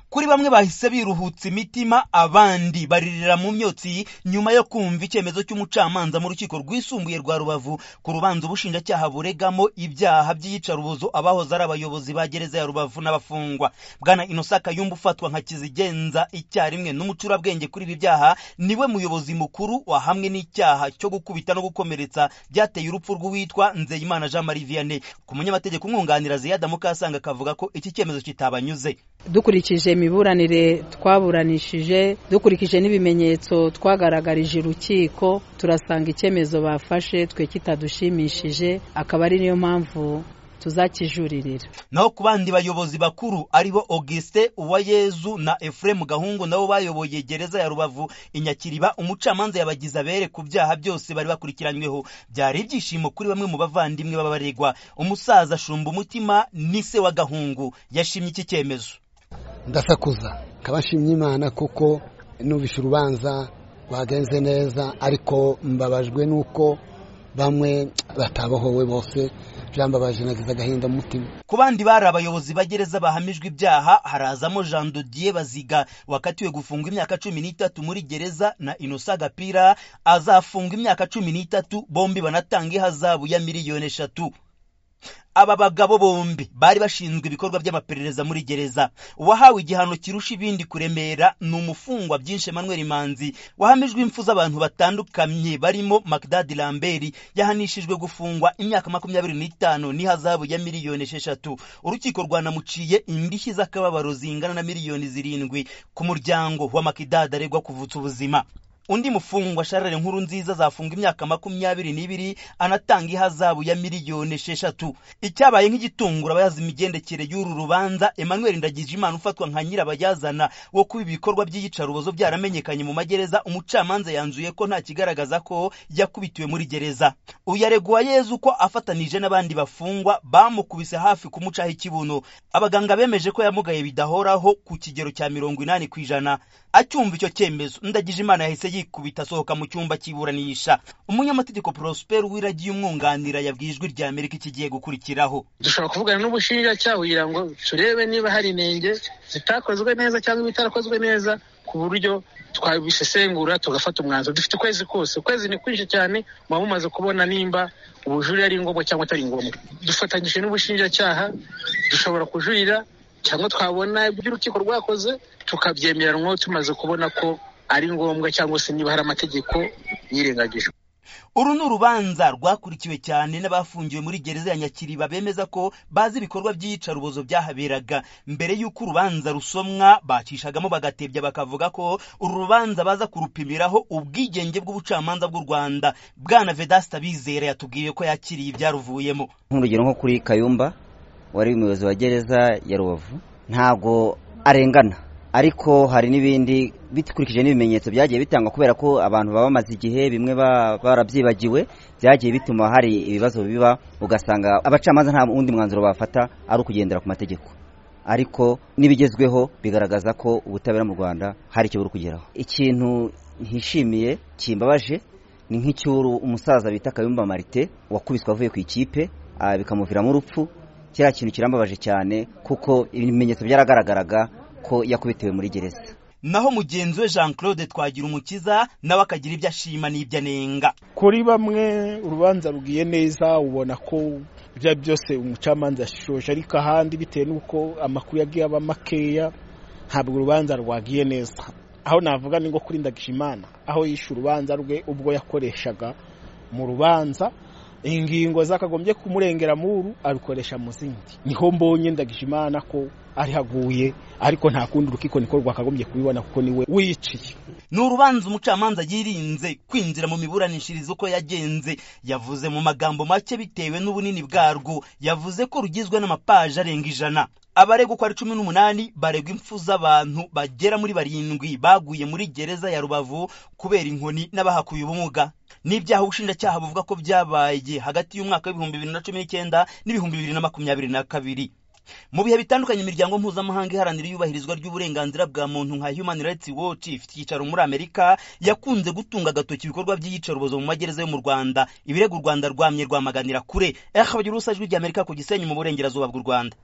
kuri bamwe bahise biruhutsa imitima abandi baririra mu myotsi nyuma yo kumva icyemezo cy'umucamanza mu rukiko rwisumbuye rwa rubavu ku rubanza ubushinjacyaha buregamo ibyaha by'iyicarubozo abahoze ari abayobozi ba gereza ya rubavu n'abafungwa bwana inosa kayumba ufatwa nka kizigenza icyarimwe n'umucurabwenge kuri ibi byaha niwe muyobozi mukuru wahamwe n'icyaha cyo gukubita no gukomeretsa byateye urupfu rw'uwitwa nzeyimana jean marie vianney ku munyamategeko umwunganira ziyada mukasanga akavuga ko iki cyemezo kitabanyuze dukurikije imiburanire twaburanishije dukurikije n'ibimenyetso twagaragarije urukiko turasanga icyemezo bafashe twe kitadushimishije akaba ari niyo mpamvu tuzakijuririra naho ku bandi bayobozi bakuru aribo Auguste Uwayezu na Ephraim Gahungu nabo bayoboye gereza ya Rubavu inyakiriba umucamanza yabagize abere ku byaha byose bari bakurikiranyweho byari ibyishimo kuri bamwe mu bavandimwe b'abaregwa umusaza shumba umutima nise wa Gahungu yashimye iki cyemezo ndasakuza kabashimye imana kuko nubishe urubanza rwagenze neza ariko mbabajwe nuko bamwe batabohowe bose byambabaje nagize agahinda mu mutima ku bandi bari abayobozi bagereza bahamijwe ibyaha harazamo jean dodier baziga wakatiwe gufungwa imyaka cumi n'itatu muri gereza na inosa gapira azafungwa imyaka cumi n'itatu bombi banatanga ihazabu ya miliyoni eshatu aba bagabo bombi bari bashinzwe ibikorwa by'amaperereza muri gereza uwahawe igihano kirusha ibindi kuremera ni umufungwa byinshi Emmanuel manzi wahamijwe impfu z'abantu batandukanye barimo magdad lambert yahanishijwe gufungwa imyaka makumyabiri n'itanu n'ihazabu ya miliyoni esheshatu urukiko rwanamuciye indishyi z'akababaro zingana na miliyoni zirindwi ku muryango wa makidad aregwa kuvutsa ubuzima undi mufungwa sharare nkuru nziza azafunga imyaka makumyabiri n'ibiri anatanga ihazabu ya miliyoni esheshatu icyabaye nk'igitungura abayazi imigendekere y'uru rubanza emmanuel ndagijimana ufatwa nka nyirabayazana wo kuba ibikorwa by'iyicarubozo byaramenyekanye mu magereza umucamanza yanzuye ko nta kigaragaza ko yakubitiwe muri gereza uyu aregwa yezu ko afatanije n'abandi bafungwa bamukubise hafi kumucaho ikibuno abaganga bemeje ko yamugaye bidahoraho ku kigero cya mirongo inani ku ijana acyumva icyo cyemezo ndagijimana yahise yikubita asohoka mu cyumba cy'iburanisha umunyamategeko Prosper wiragiye umwunganira yabwiye ijwi rya amerika ikigiye gukurikiraho dushobora kuvugana n'ubushinjacyaha kugira ngo turebe niba hari inenge zitakozwe neza cyangwa ibitarakozwe neza ku buryo twabisesengura tugafata umwanzuro dufite ukwezi kose ukwezi ni kwinshi cyane muba mumaze kubona nimba ubujurire ari ngombwa cyangwa atari ngombwa dufatanyije n'ubushinjacyaha dushobora kujurira cyangwa twabona ibyo urukiko rwakoze tukabyemeranwa tumaze kubona ko ari ngombwa cyangwa se niba hari amategeko yirengagijwe uru ni urubanza rwakurikiwe cyane n'abafungiwe muri gereza ya nyakiriba bemeza ko bazi ibikorwa by'iyicarubozo byahaberaga mbere y'uko urubanza rusomwa bacishagamo bagatebya bakavuga ko uru rubanza baza kurupimiraho ubwigenge bw'ubucamanza bw'u rwanda bwana vedasita bizera yatubwiye ko yakiriye ibyaruvuyemo nk'urugero nko kuri kayumba wari umuyobozi wa gereza ya rubavu ntabwo arengana ariko hari n'ibindi bikurikije n'ibimenyetso byagiye bitangwa kubera ko abantu baba bamaze igihe bimwe barabyibagiwe byagiye bituma hari ibibazo biba ugasanga abacamanza nta wundi mwanzuro bafata ari ukugendera ku mategeko ariko n'ibigezweho bigaragaza ko ubutabera mu rwanda hari icyo buri kugeraho ikintu ntishimiye kimbabaje ni nk'icy'uru umusaza bita kayumba marite wakubiswe avuye ku ikipe bikamuviramo urupfu kiriya kintu kirambabaje cyane kuko ibimenyetso byaragaragaraga ko yakubitiwe muri gereza naho mugenzi we jean claude twagira umukiza nawe akagira ibyo ashima n'ibyo anenga kuri bamwe urubanza rugiye neza ubona ko ibyo byose umucamanza yashishoje ariko ahandi bitewe n'uko amakuru yagiye aba makeya ntabwo urubanza rwagiye neza aho navuga ni nko kuri ndagijimana aho yishe urubanza rwe ubwo yakoreshaga mu rubanza ingingo zakagombye kumurengera muru abikoresha mu zindi niho mbonye ndagijimana ko ari haguye ariko nta kundi urukiko niko rwakagombye kubibona kuko niwe wiciye ni urubanza umucamanza yirinze kwinjira mu miburanishirizo uko yagenze yavuze mu magambo make bitewe n'ubunini bwarwo yavuze ko rugizwe n'amapaji arenga ijana abaregwa uko ari cumi n'umunani baregwa impfu z'abantu bagera muri barindwi baguye muri gereza ya rubavu kubera inkoni n'abahakuye ubumuga n'ibyaha ubushinjacyaha buvuga ko byabaye hagati y'umwaka w'ibihumbi bibiri na cumi n'icyenda n'ibihumbi bibiri na makumyabiri na kabiri mu bihe bitandukanye imiryango mpuzamahanga iharanira iyubahirizwa ry'uburenganzira bwa muntu nka human rights watch ifite icyicaro muri amerika yakunze gutunga agatoki ibikorwa by'iyicarubozo mu magereza yo mu rwanda ibirego u rwanda rwamye rwamaganira kure eha bagira urusa jwi ry'amerika ku gisenyi mu burengerazuba bw'u rwanda